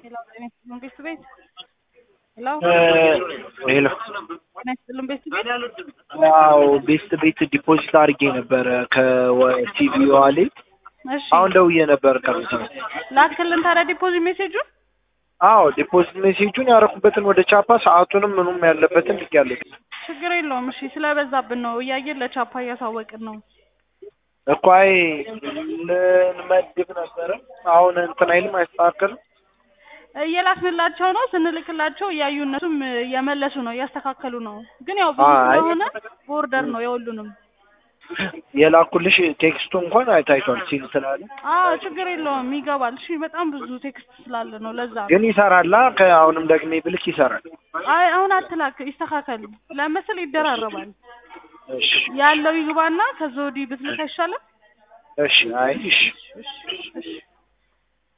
ሄሎ ጤና ይስጥልን ቤት ቤት ሄሎ ሄሎ ጤና ይስጥልን ቤት ቤት ያው ቤስት ቤት ዲፖዚት አድርጌ ነበረ ከቲቪ ዋሌት እሺ አሁን ደውዬ ነበር ከቤት ላክልን ታዲያ ዲፖዚት ሜሴጁን አዎ ዲፖዚት ሜሴጁን ያረኩበትን ወደ ቻፓ ሰዓቱንም ምኑም ያለበትን ልኬያለሁ ችግር የለውም እሺ ስለበዛብን ነው እያየን ለቻፓ እያሳወቅን ነው እኮ አይ ልንመድብ ነበረ አሁን እንትን አይልም አይስተካከልም እየላክንላቸው ነው ስንልክላቸው እያዩ እነሱም እየመለሱ ነው እያስተካከሉ ነው ግን ያው ብዙ አይ። ስለሆነ ቦርደር ነው የሁሉንም የላኩልሽ ቴክስቱ እንኳን አይታይቷል ሲል ስላለ አዎ ችግር የለውም ይገባል እሺ በጣም ብዙ ቴክስት ስላለ ነው ለዛ ነው ግን ይሰራላ ከአሁንም ደግሜ ብልክ ይሰራል አይ አሁን አትላክ ይስተካከል ለምስል ይደራረባል እሺ ያለው ይግባና ከዛ ወዲህ ብትልክ አይሻልም እሺ አይ እሺ እሺ እሺ